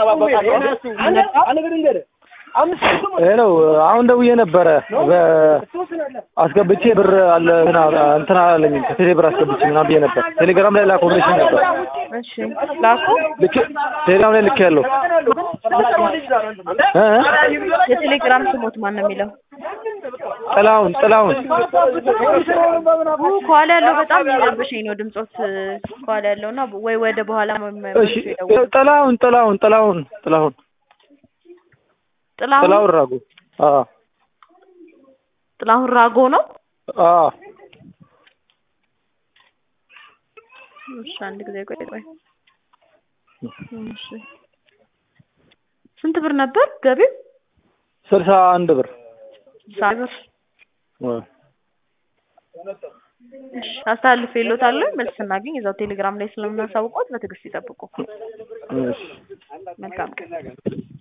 ሄሎ አሁን ደውዬ ነበረ አስገብቼ ብር አለ እንትን አላለኝም ከቴሌ ብር አስገብቼ ምናምን ብዬ ነበር ቴሌግራም ላይ ላክ ኮምፕሌሽን ነበር እሺ ላኩ። ልክ ቴሌግራም ላይ ልክ ያለው የቴሌግራም ስሞት ማን ነው የሚለው? ጥላሁን ጥላሁን ከኋላ ያለው በጣም የሚረብሸኝ ነው ድምጾት ከኋላ ያለው እና ወይ ወደ በኋላ እሺ ጥላሁን ጥላሁን ጥላሁን ጥላሁን ጥላሁን ጥላሁን ራጉ አዎ ጥላሁን ራጎ ነው። አዎ እሺ አንድ ጊዜ ቆይ ቆይ። እሺ ስንት ብር ነበር ገቢው? ስልሳ አንድ ብር ሳብር እሺ አስተላልፌ እልዎታለሁ። መልስ ስናገኝ እዛው ቴሌግራም ላይ ስለምናሳውቀው በትዕግስት ይጠብቁ። እሺ መልካም ቀን።